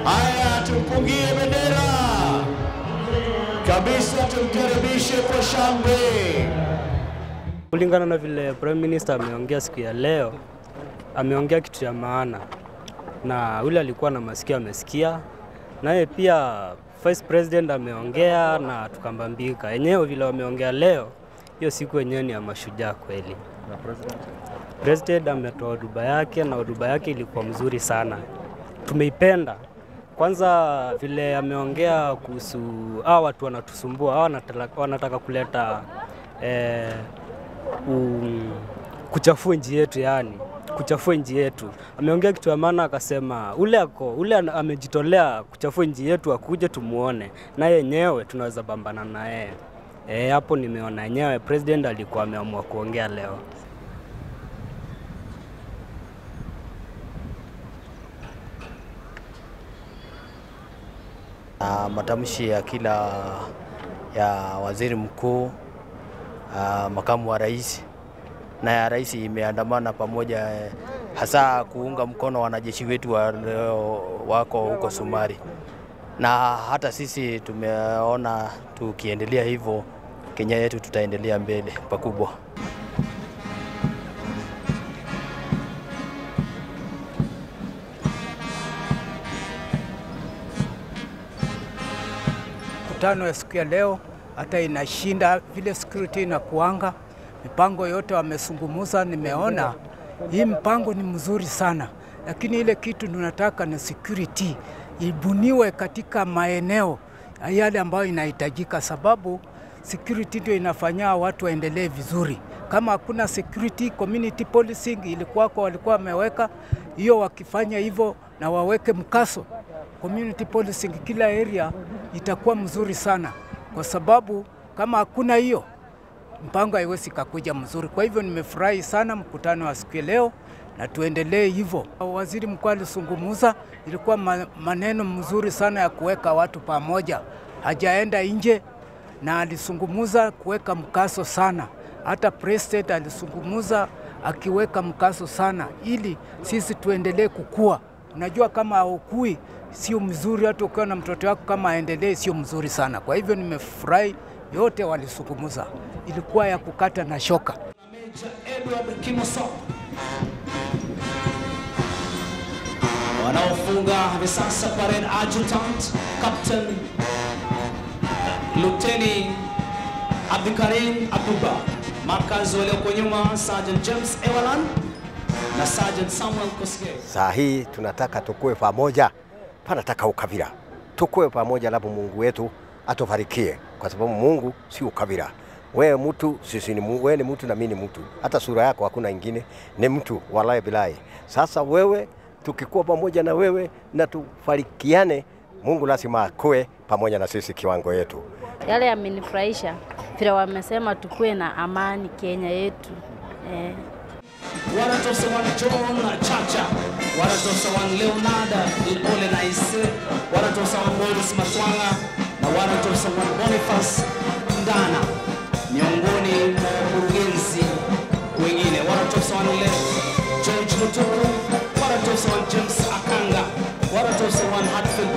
Haya, tumpungie bendera kabisa, tumkaribishe kwa shangwe. Kulingana na vile Prime Minister ameongea siku ya leo, ameongea kitu ya maana, na ule alikuwa na masikio amesikia, naye pia Vice President ameongea na tukambambika. Yenyewe vile wameongea leo, hiyo siku yenyewe ni ya mashujaa kweli. President ametoa hotuba yake na hotuba yake ilikuwa mzuri sana, tumeipenda. Kwanza vile ameongea kuhusu hao watu wanatusumbua, hao wanataka, wanataka kuleta eh, um, kuchafua nchi yetu, yani kuchafua nchi yetu. Ameongea kitu ya maana, akasema ule ako ule ana- amejitolea kuchafua nchi yetu, akuje tumuone na yenyewe tunaweza pambana na yeye. Eh, hapo nimeona yenyewe president alikuwa ameamua kuongea leo. na matamshi ya kila ya waziri mkuu, ah, makamu wa rais na ya rais imeandamana pamoja, eh, hasa kuunga mkono wanajeshi wetu wa leo wako huko Somali, na hata sisi tumeona tukiendelea hivyo, Kenya yetu tutaendelea mbele pakubwa. Mkutano ya siku ya leo hata inashinda vile security inakuanga. Mipango yote wamesungumuza, nimeona hii mpango ni mzuri sana, lakini ile kitu tunataka ni security ibuniwe katika maeneo yale ambayo inahitajika, sababu security ndio inafanya watu waendelee vizuri. Kama hakuna security, community policing ilikuwako, walikuwa wameweka hiyo, wakifanya hivyo na waweke mkaso community policing kila area itakuwa mzuri sana, kwa sababu kama hakuna hiyo mpango haiwezi kakuja mzuri. Kwa hivyo nimefurahi sana mkutano wa siku ya leo na tuendelee hivyo. Waziri mkuu alisungumuza, ilikuwa ma- maneno mzuri sana ya kuweka watu pamoja, hajaenda nje na alisungumuza kuweka mkaso sana. Hata president alisungumuza akiweka mkaso sana, ili sisi tuendelee kukua. Unajua kama haukui sio mzuri, hata ukiwa na mtoto wako kama aendelee sio mzuri sana. Kwa hivyo nimefurahi, yote walisungumuza, ilikuwa ya kukata na shoka. Meja Edward Kimosop wanaofunga hivi sasa parade adjutant captain luteni Abdikarim Abuba, markaz walioko nyuma Sergeant James Ewalan na Sergeant Samuel Kosgei. Saa hii tunataka tukue pamoja, panataka ukabila, tukue pamoja, labda Mungu wetu atufarikie, kwa sababu Mungu si ukabila. Wewe mtu, sisi ni mu- wewe ni mtu na mimi ni mtu, hata sura yako hakuna ingine, ni mtu walai bilai. Sasa wewe, tukikuwa pamoja na wewe na tufarikiane, Mungu lazima akue pamoja na sisi kiwango yetu. Yale yamenifurahisha vile wamesema tukue na amani Kenya yetu eh. wanatosawan John Chacha, wanatosawan Leonard Ole Naise, wanatosawan Boris Matwanga na wanatosawan Boniface Ndana, miongoni mwa wakurugenzi wengine. Wanatosawan ule George Mutuku, wanatosawan James Akanga, wanatosawan Hatfield